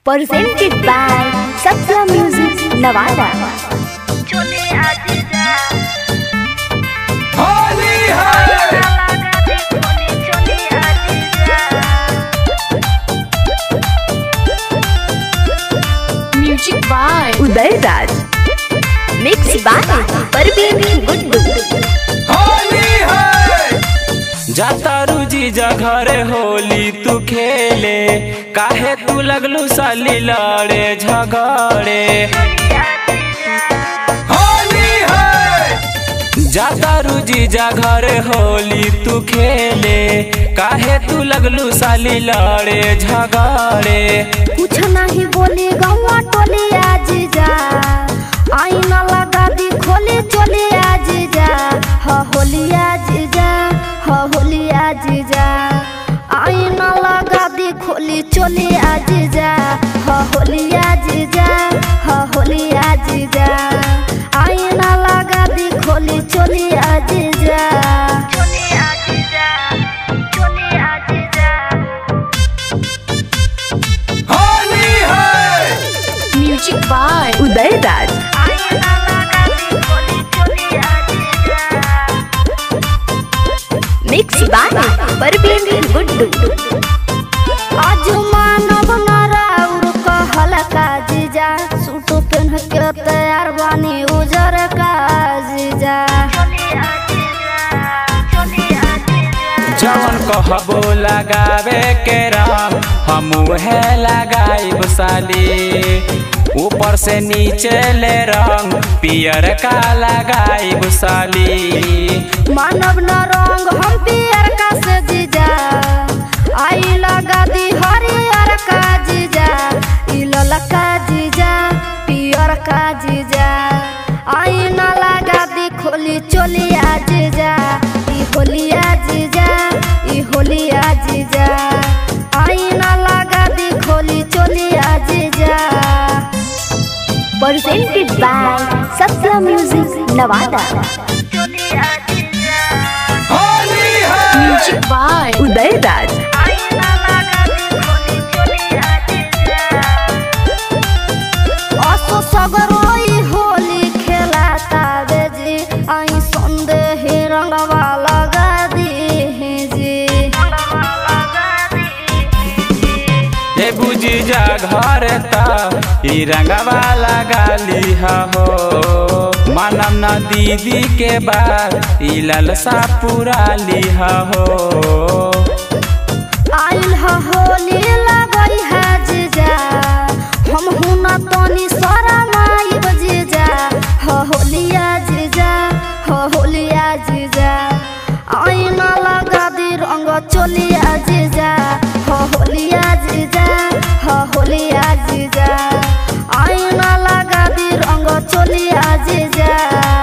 presented by Satya Music Navada. Holi है music by Uday Raj. Mixed by Parveen Guddu. Holi है जातारू जीजा घरे होली तू खेले काहे तू लगलू साली लड़े झगड़े होली है जातारू जीजा घरे होली तू खेले काहे तू लगलू साली लड़े झगड़े कुछ नहीं बोली गौवा टोली आज जा आईना लगा दी खोली चोली आज जा ह होली आज जा ह होली आज जा आईना लगा दी खोली चोली आज जा ह होली आज जा ह होली आज जा आईना लगा दी खोली चोली आज जा चोली आज जा चोली आज जा होली है music by Uday Raj mix by Parveen Guddu आज मानव नराउर कहल का जीजा सूट पहन के तैयार बानी उजर का जीजा जवन कहबो लगावे के राम हम है लगाइब साली ऊपर से नीचे ले रंग पियर का लगाइब साली मानव न रंग हम पियर का से जीजा आई लगा दी हरियर का जीजा ई ललका जीजा पियर का जीजा आई न लगा दी खोली चोलिया जीजा ई होलिया जीजा ई होलिया जीजा आई न लगा दी खोली चोलिया जीजा presented by Satya Music Navada. Holi है म्यूजिक बाय उदय राज असो सगरोई होली खेलाता बेजी आई संदेह रंगवा लगा दी जी ए बुझी जा घर ता ई रंगवा लगा लिहा हो मानम न दीदी के बाद ई ललसा पूरा लिहा हो आइल ह होली लगई है जीजा हम हुना तनी शरमाई जीजा ह होलिया जीजा ह होलिया जीजा आईना लगा दी रंग चोलिया जीजा ह होलिया जीजा ह होलिया जीजा आईना लगा दी रंग चोलिया जीजा